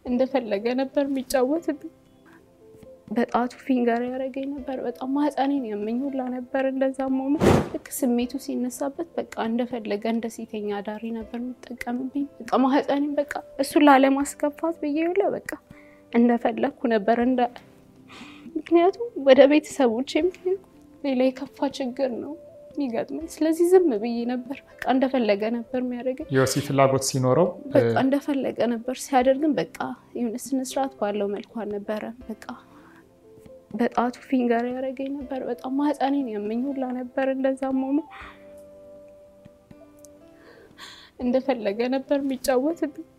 እንደፈለገ ነበር የሚጫወትብኝ። በጣቱ ፊንገር ያደረገኝ ነበር። በጣም ማህፀኔን ያመኝ ሁላ ነበር። እንደዛም ሆኖ ልክ ስሜቱ ሲነሳበት በቃ እንደፈለገ እንደ ሴተኛ አዳሪ ነበር የሚጠቀምብኝ። በቃ ማህፀኔን በቃ እሱን ላለማስከፋት ብዬ ሁላ በቃ እንደፈለግኩ ነበር እንደ ምክንያቱም ወደ ቤተሰቦች ሌላ የከፋ ችግር ነው የሚገጥመኝ። ስለዚህ ዝም ብዬ ነበር። በቃ እንደፈለገ ነበር የሚያደርገኝ። የወሲብ ፍላጎት ሲኖረው በቃ እንደፈለገ ነበር ሲያደርግን፣ በቃ የሆነ ስነስርዓት ባለው መልኩ አልነበረም። በቃ በጣቱ ፊንገር ያደረገኝ ነበር። በጣም ማህፀኔን ያመኝ ሁላ ነበር። እንደዛም ሆኖ እንደፈለገ ነበር የሚጫወትብኝ።